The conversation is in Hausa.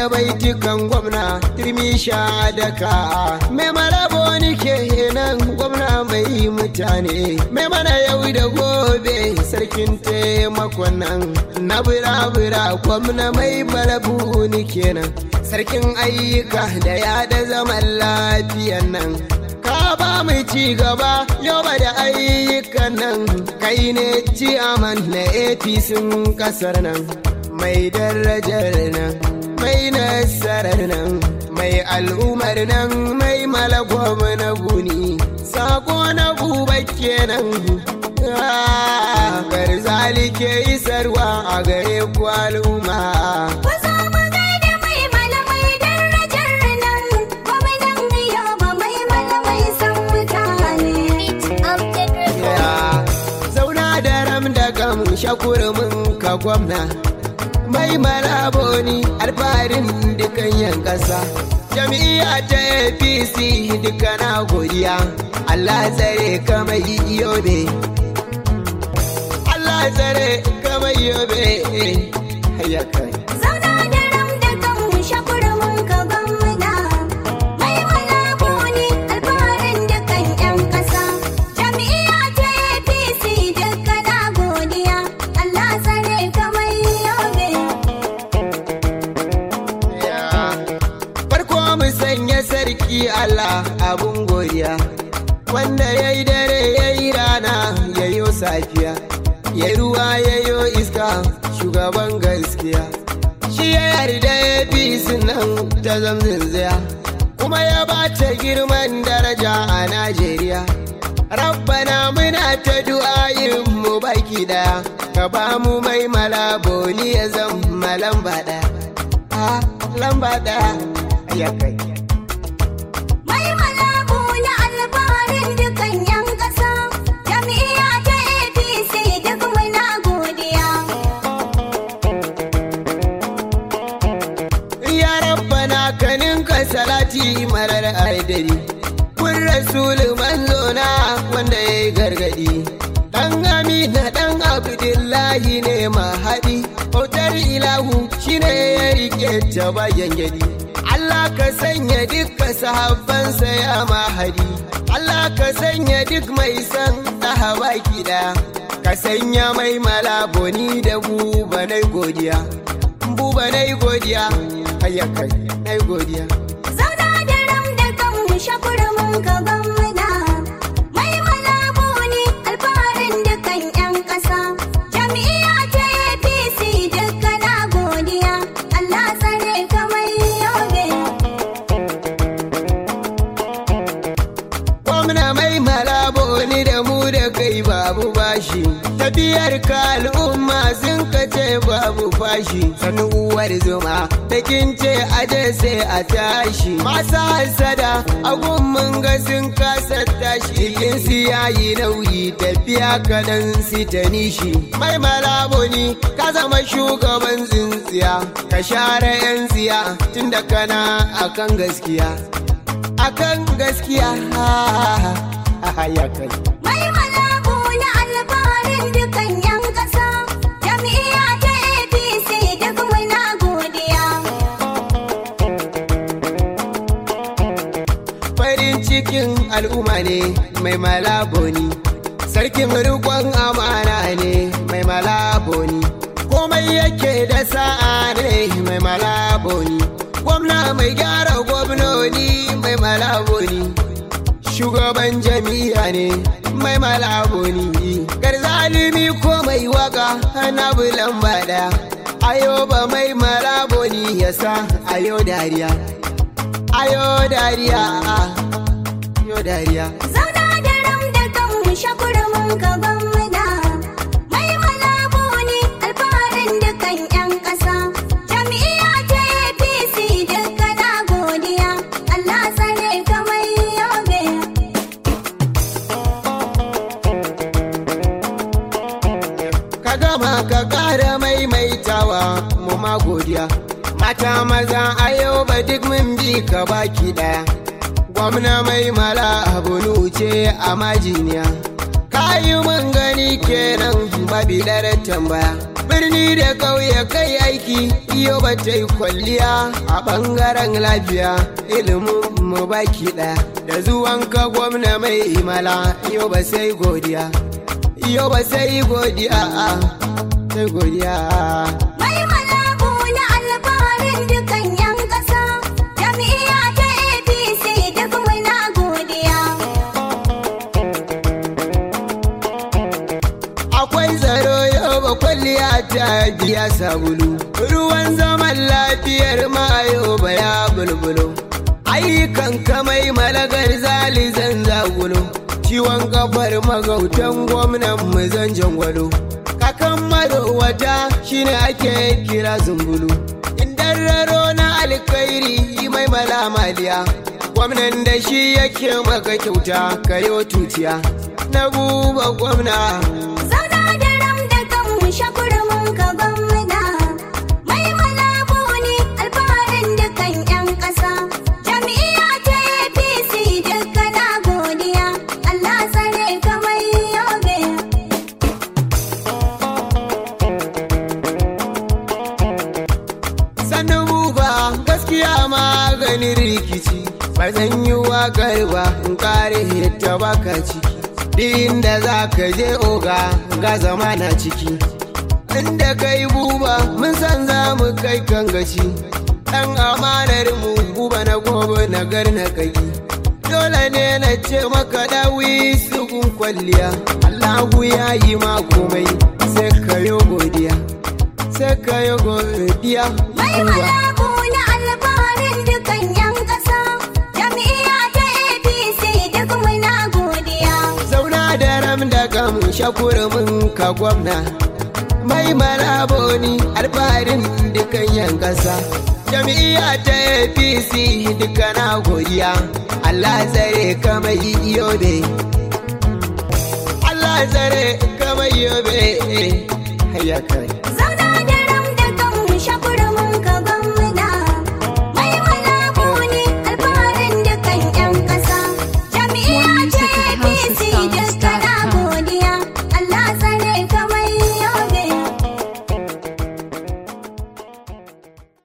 da baitukan gwamna turmi sha daka mai marabo ke nan gwamna mai mutane mai mana yau da gobe sarkin taimakon nan na bira-bira gwamna mai marabu kenan sarkin ayyuka da yada zaman lafiyan nan ka ba mu ci gaba yau ba da ayyukan nan kai ne ciyaman na apc kasar nan mai darajar nan mai nasarar nan mai al'umar nan mai malagwam na guni sako na buba kenan garzali ke isarwa a gare ku al'umma Kusa mu gaida mai malamai darajar nan, gwamnan Yoba mai malamai san mutane. Ya, zauna da ram da gam shakurumin ka gwamna mai malaboni alfarin dukan yan ƙasa jami'a ta apc duka na godiya allah tsare ka mai yobe allah tsare ka mai yobe ya kai Zauna da ram da kan shakurumin ka gwamna. Mai malabo ne alfaharin dukan 'yan ƙasa. Jami'a ta APC duka na godiya. Allah tsare ka mai yobe. farko mu sanya sarki Allah abun godiya wanda ya yi dare ya yi rana ya yi safiya ya yi ruwa ya yi iska shugaban gaskiya shi ya yarda ya fi nan ta zamzinziya kuma ya ba ta girman daraja a Najeriya Rabbana muna ta du'ayin mu baki daya ka ba mu mai malaboni ya zama lamba daya Ah, lamba daya ya kai Mai malabo na alfaharin dukan 'yan ƙasa. Jami'a ta APC duk muna godiya. ya rabbana kanin ka salati marar aidari kun rasulu manzo na wanda ya yi gargadi dan amina dan abdullahi ne mahadi bautar ilahu shine ya rike ta bayan gadi Allah ka sanya dukkan sahabbansa ya mahadi Allah ka sanya duk mai san baki daya ka sanya mai malaboni da buba na godiya buba na godiya hayya kai na godiya Zauna da ram da kan shakurumin ka gwamna. Mai malabo ne alfaharin dukan 'yan ƙasa. Jami'a ta APC duka na godiya. Allah tsare ka mai yobe. gwamna mai malabo ni da mu da kai babu bashi tafiyar ka al'umma sun ka ce babu fashi sanu uwar zuma da kin ce aje sai a tashi masu hasada a mun ga sun kasa tashi kin su yayi nauyi tafiya kadan su ta nishi mai malabo ni ka zama shugaban tsintsiya ka share yan tsiya tunda kana akan gaskiya akan gaskiya ya kai Mai malabo na alfaharin dukan 'yan ƙasa. Jami'a ta APC duk muna godiya. farin cikin al'umma ne mai malaboni sarkin rikon amana ne mai malaboni komai yake da sa'a ne mai malaboni gwamna mai gyara gwamnoni mai malaboni shugaban jami'a ne mai malaboni garzalimi ko mai waka na bulan bada ayo ba mai malaboni yasa ayo dariya ayo dariya ayo dariya Zauna da ram da kan shakurumin ka gwamna. Mai malabo ne alfaharin dukan 'yan ƙasa. Jami'a ta APC duka na godiya. Allah tsare ka mai yobe. ka gama ka ƙara maimaitawa mu ma godiya mata maza a yau ba duk mun bi ka baki ɗaya gwamna mai mala abu ce a majiniya kayi mun gani kenan babi ɗara tambaya birni da ƙauye kai aiki iyo ba ta yi kwalliya a ɓangaren lafiya ilimin mu baki ɗaya da zuwan ka gwamna mai imala iyo ba sai godiya iyo ba sai godiya sai godiya Mai malabu na alfaharin dukan 'yan ƙasa, jam'iyya ta APC duk muna godiya. akwai tsaro yau ba kwalliya ta biya sabulu ruwan zaman lafiyar mayo ba ya bulbulo ayyukan kamai malagar zali zan zagulo ciwon kafar magautan gwamnan mu zan jangwalo kakan marowata shine ake kira zumbulu indan raro na alkhairi mai malamaliya gwamnan da shi yake maka kyauta kayo tutiya na buba gwamna Zauna da ram da kan shakurmin ka gwamna. Mai malabu ne alfaharin dukan 'yan ƙasa, jam'iyya ta APC duka na godiya. Allah tsare ka mai yobe. sannan buba gaskiya maganin rikici ba zan yi wakar ba in kare ta baka ciki din da za ka je oga ga zama na ciki inda kai buba mun san za mu kai kan gaci dan amanar mu buba na gobe na gar na kai dole ne na ce maka dawi sugun kwalliya Allahu ya yi ma komai sai ka yi godiya sai ka yi godiya Mai Buba. malabu na alfaharin dukan 'yan ƙasa, jam'iyya ta APC duk muna godiya. zauna da ram da gam shakurumin ka gwamna mai maraboni alfaharin dukan yan kasa jam'iyya ta apc duka na godiya allah tsare ka mai yobe allah tsare ka mai yobe hayya kai Zan